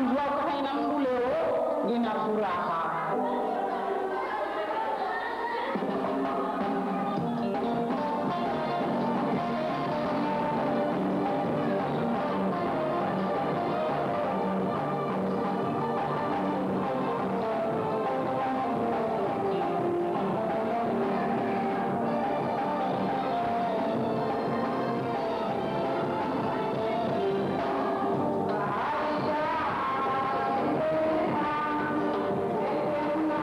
mvua ukahaina mndu leo ngina furaha Aisha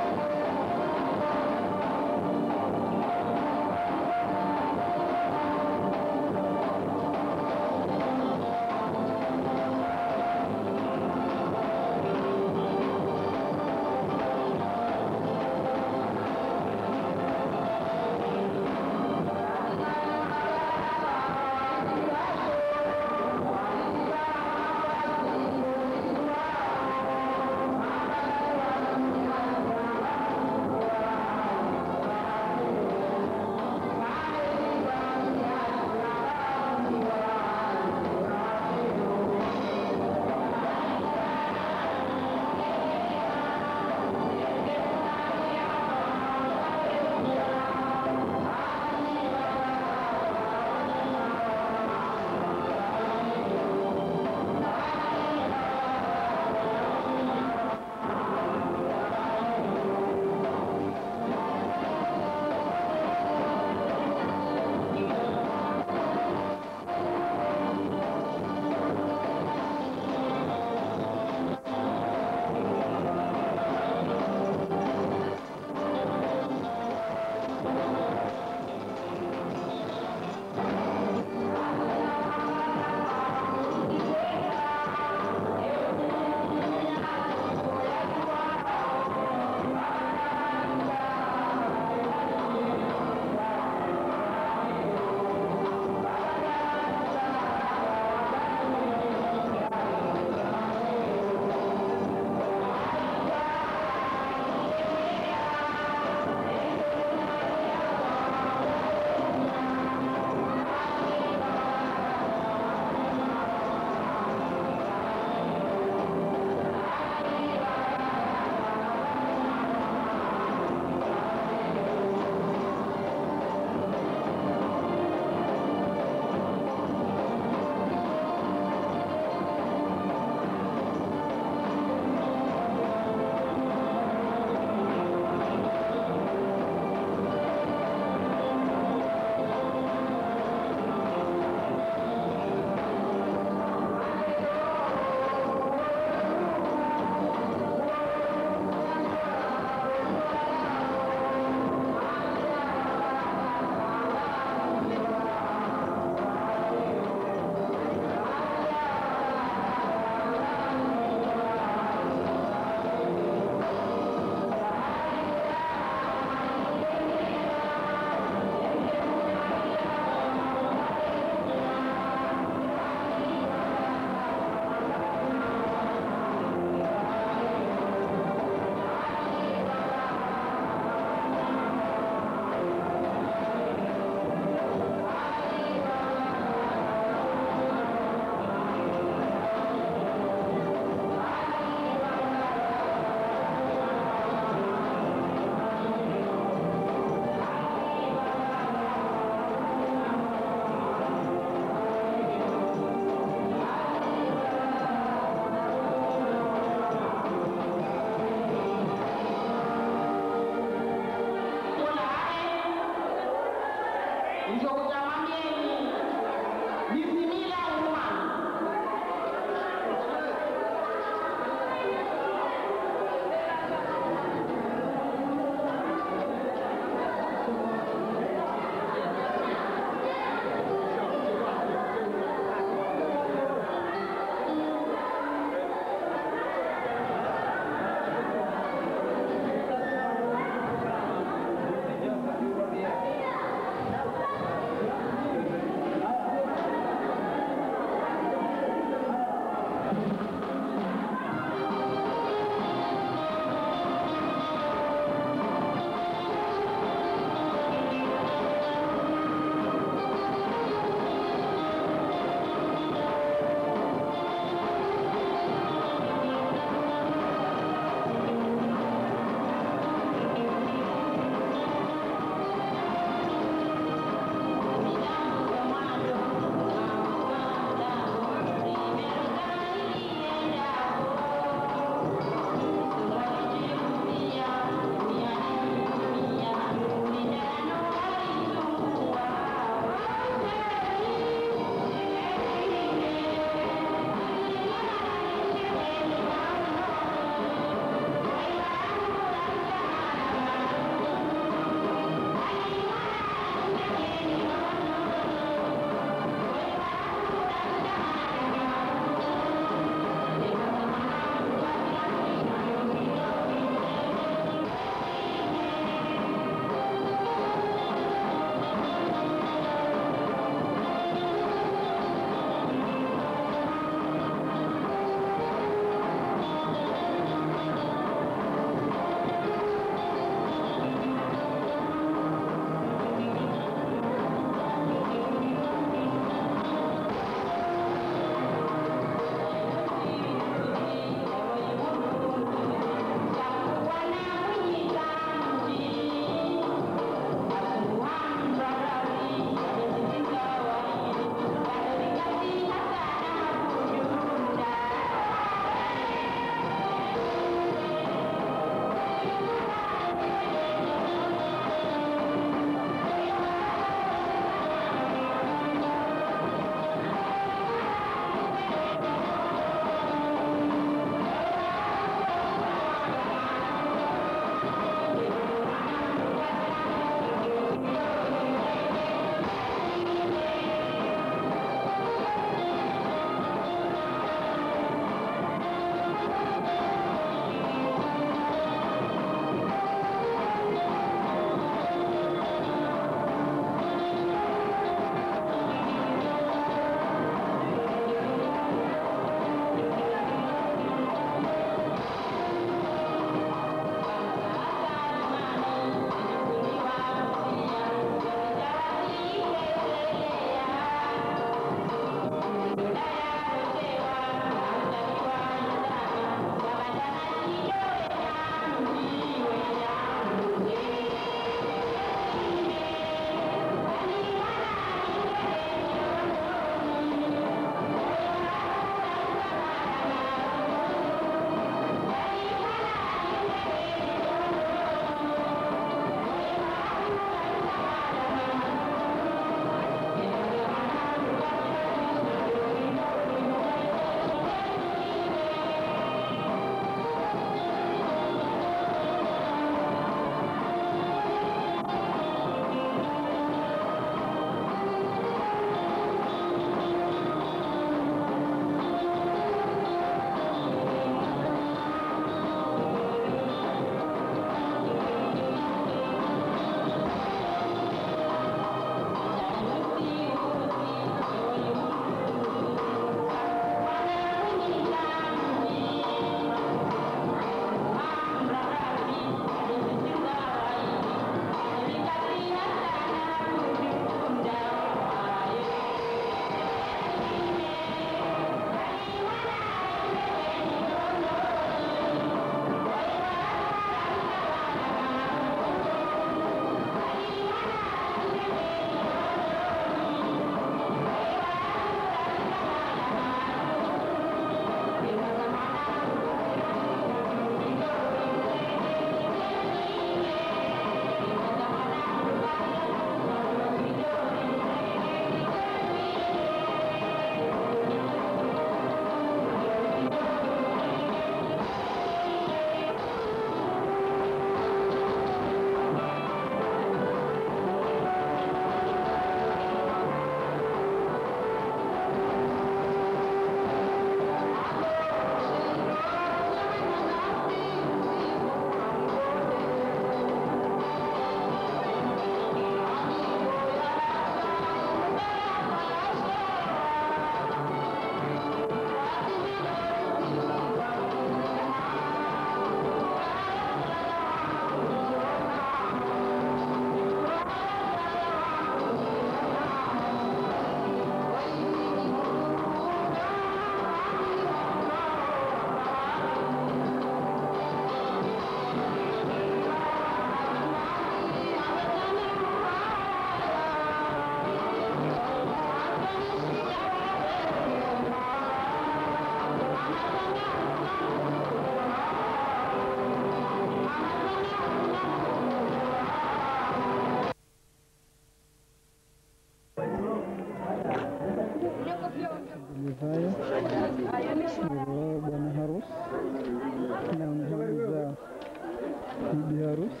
Hivyo bwana harusi na mhamza bibi harusi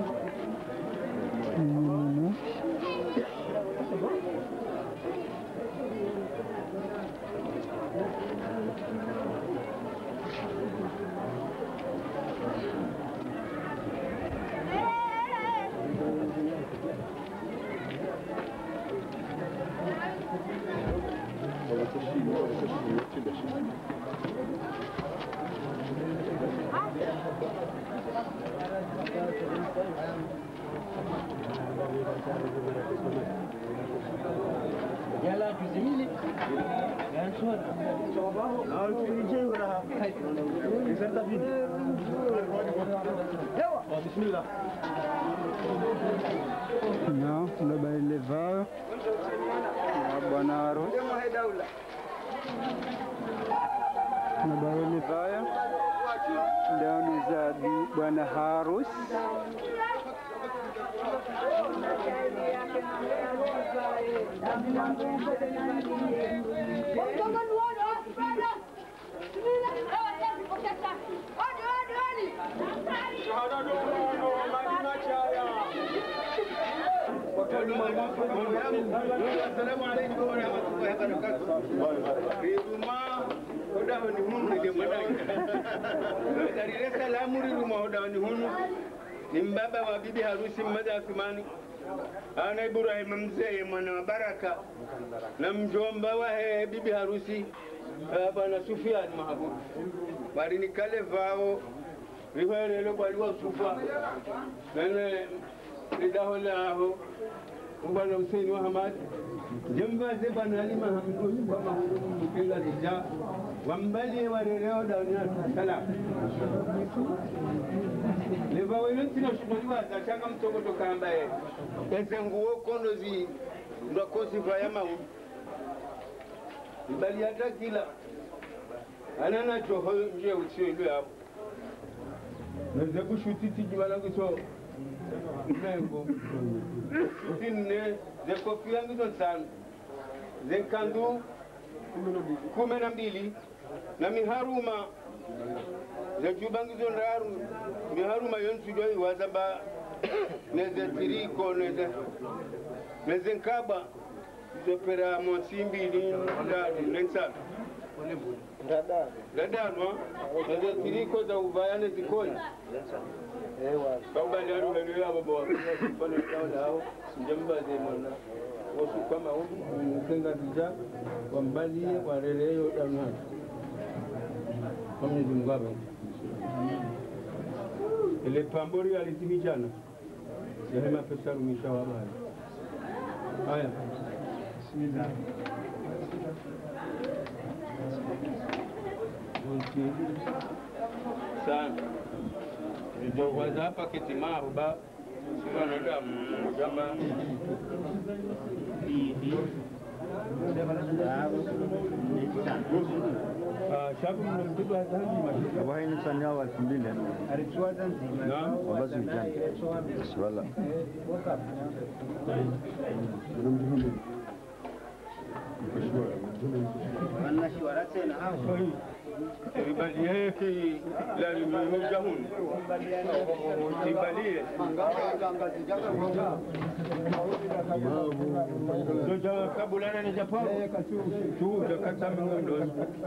Mm. Na labda ile vao na bwana harusi na baroni vaya ndani za bi- bwana harusi Assalamu alaikum warahmatullahi wabarakatuh. Riruma hoda wani hunu nige mwanangu. Darile salamu riruma hoda wani hunu. Ni mbaba wa bibi harusi Mmada Athumani. Ana Ibrahim mzee mwana wa Baraka na mjomba wa he bibi harusi eh, bwana Sufian Mahabub. Bali nikale vao rihwerelo kwaliwa sufa nene lidaho laho ubana Hussein wa Hamad jamba ze bana Ali Mahamud kwa mahuru mkela dija wambali warereo dauna sala leva wenu tina shukuliwa za changa mtongo tokamba ye eze nguo kono zi ndo kosi vaya mawu ibali hata kila anana choho nje utsio ilu hapo Nazebu shutiti jimalangu so Mengo Shuti nne ze kofi yangu so tano ze kandu kumi na mbili na miharuma ze jubangu zo ndaru miharuma yonsu doi wazaba neze tiriko neze neze nkaba zopera monsi mbili ndadu nensatu dadanwa neze tiriko za uvayane zikoni Baba ndio ndio hapo bwana. Kwa nini hao njamba ze mwana. Wasu kama huko mkenga dija wambalie wareleyo damna. Kwa Mwenyezi Mungu abe. Ile pambori alitimijana. Sehema pesa rumisha wa bali. Haya. Bismillah. Sana. Ndio kwanza hapa kitimaru ba sio na damu kama Ah, shabu mnamtibu hazanji mashuka. Wahi ni sani hawa elfu mbili Naam. wabazi ujana wala Ibali yake la nimejahun. Ibali Ndio jawa kabulana ni Japan. Tu jakata mngondo.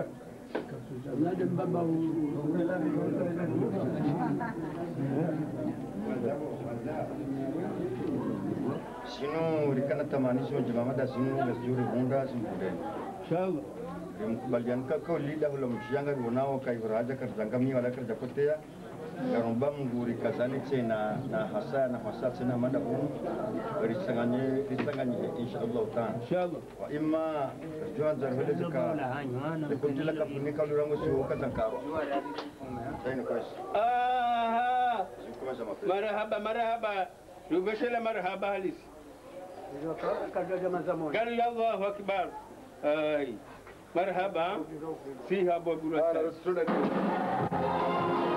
sinu rikana tamanisho jimamada sinu gasjuri bunda sinu budeni Inshallah. rimkubalian ka ko lida hula mshanga gonao kai raja karzangami wala karja kotea karomba mnguri kazani tena na hasa na hasa tena mada huu risanganye risanganye inshallah taala Inshallah. wa imma juan zarhele zaka kuntila ka funika lurango su kazankaro tayno kwes Ah, kuma sama marhaba marhaba. Tubeshela marhaba halisi. قال يا الله أكبر أي مرحبا فيها بقولة